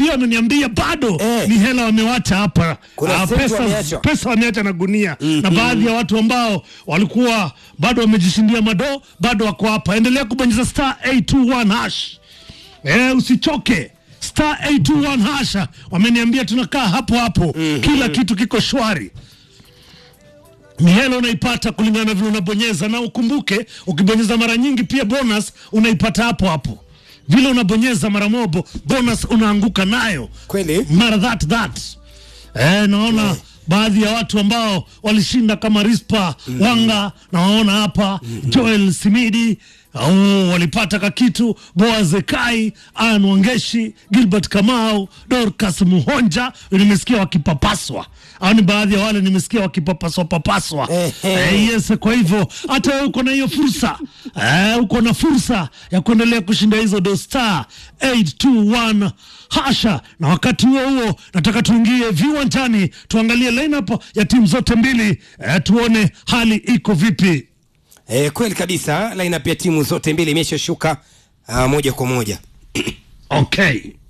pia wameniambia bado Eh. ni hela wamewacha hapa Kuna Ah, senti pesa, wameacha. pesa wameacha na gunia na baadhi ya watu ambao walikuwa bado wamejishindia mado bado wako hapa endelea kubonyeza star 821 hash eh, usichoke star 821 hasha wameniambia tunakaa hapo hapo kila kitu kiko shwari ni hela unaipata kulingana na vile unabonyeza na ukumbuke ukibonyeza mara nyingi pia bonus unaipata hapo hapo vile unabonyeza mara mobo bonus unaanguka nayo Kweli? mara that that eh, naona baadhi ya watu ambao walishinda kama Rispa Wanga nawaona hapa Joel Simidi Oh, walipata kakitu Boaz Kai, Ann Wangeshi, Gilbert Kamau, Dorcas Muhonja nimesikia wakipapaswa. Au ni baadhi ya wale nimesikia wakipapaswa papaswa. Ehe. Eh, yes, kwa hivyo hata wewe uko na hiyo fursa eh, uko na fursa ya kuendelea kushinda hizo do star 821 hasha. Na wakati huo huo nataka tuingie viwanjani tuangalie lineup ya timu zote mbili eh, tuone hali iko vipi. Eh, kweli kabisa lineup ya timu zote mbili imeshashuka uh, moja kwa moja Okay.